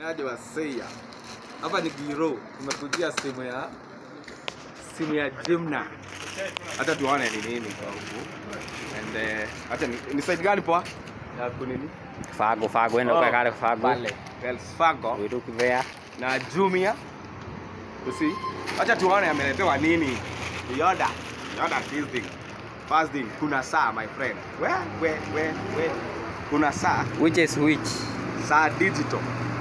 aje waseia hapa ni giro tumekujia simu ya simu ya jimna hata tuone ni nini kwa huku and eh, hata ni, ni side gani poa ya kunini Fago, Fago, enda Oh, kwa kale Fago. pale Wells Fargo We look there. na Jumia. You see? Acha tuone ameletewa nini. Yoda. Yoda this thing. First thing, kuna saa my friend. Where where where where? Kuna saa, Which is which? saa digital.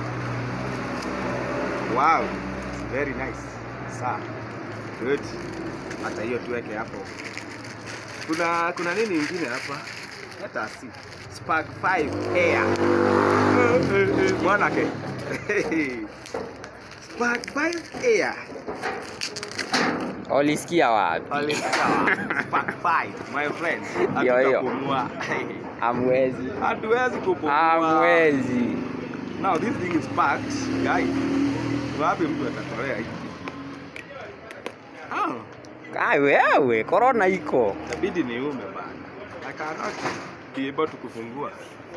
Wow. Very nice. Saa. Good. Hata hiyo tuweke hapo. Kuna kuna nini ingine hapa? Hata si. Spark 5 Air. Mwanake. Spark 5 Air. Ulisikia wapi? Alisikia Spark 5 my friend. Hiyo, hiyo. Hatutapumua. Amwezi. Hatuwezi kupumua. Amwezi. Now this thing is packed, guys. Wapi mtu atatolea hiki? Ah, Kai wewe, corona iko. itabidi niume bana. I cannot be able to kufungua.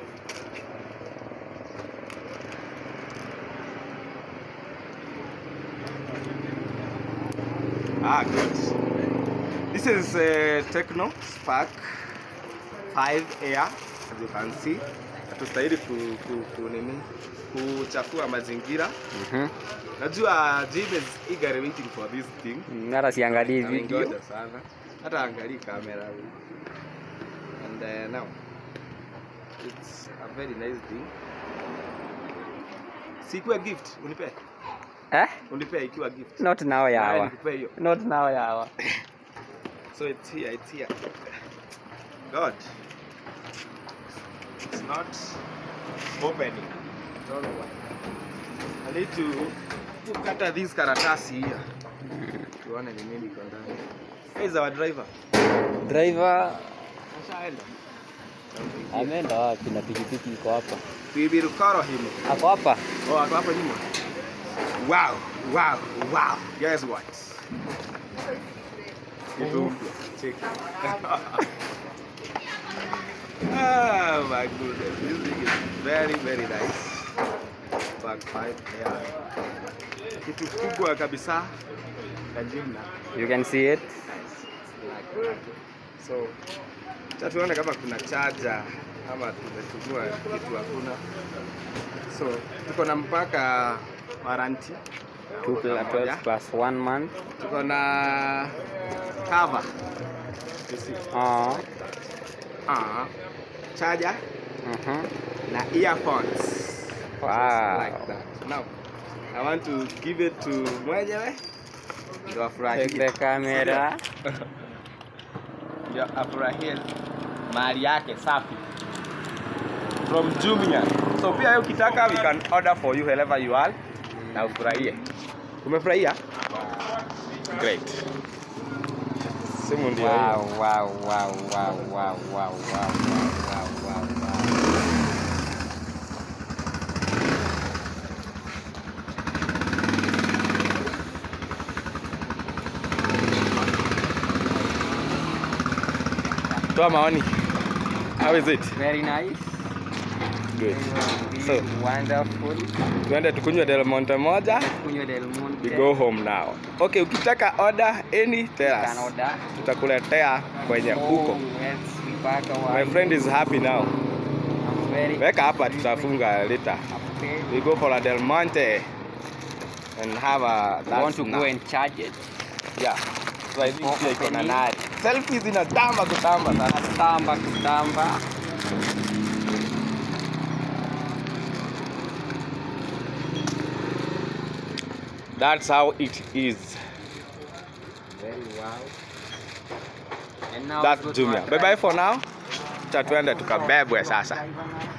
Ah, good. This is uh, Techno Spark 5 Air as you can see. Hatustahili ku, ku, ku, nini kuchafua mazingira. Mhm. Najua Jim is eagerly waiting for this thing. Hata siangalii video. Amengoja sana. Hata angalii kamera huyu. And uh, now it's a very nice thing. Sikuwa gift, unipe. Eh? Unipe ikiwa gift. Not now Nawe yawa. nikupe hiyo. Not now yawa. So it's here, it's here. God. It's not opening. Don't know why. I need to kukata this karatasi here. Tuone ni nini iko ndani. Hey, is our driver. Driver Ashaenda. ameenda wapi na pikipiki iko hapa? Bibirukoro himo. Ako hapa. Oh, ako hapa nyuma. Wow, wow, wow. Guess what? Kitu mpya. Check. oh my goodness. This thing is very, very nice. Back five. Yeah. Kitu kubwa kabisa. Kajimna. You can see it. Nice. Like that. So, acha tuone kama kuna charger ama tumetumia kitu hakuna. So, tuko na mpaka warranty. Two plus Moja. 12 plus one month. Tuko na cover. You see? Oh. Ah, charger Mhm. na earphones. Wow. Like that. Now, I want to give it to mwenyewe. Ndio afurahie. Take the camera. Ndio afurahie mali yake safi. From Jumia. So pia wewe ukitaka we can order for you wherever you are na ufurahie. Umefurahia? Great. Simu ndio hiyo. Wow, wow, wow, wow, wow, wow, wow, wow, wow, wow. Toa maoni. How is it? Very nice. Good. Very So- wonderful. Tuende tukunywe Del Monte moja. Kunywa Del Monte. We go home now. Okay, ukitaka order any tell Can us. order. Tutakuletea kwenye huko. Oh, yes, mpaka wa- My friend is happy now. I'm very Weka hapa tutafunga later. happy. We go for a Del Monte and have a I want to go and charge it. yeah. So I think Before pia iko na opening. nari. Selfies inatamba kutamba sana. Kutamba kutamba. That's how it is. Very wow. And now That's we go to Jumia. our Bye bye for now. Cha tuende tukabebwe sasa. driver now.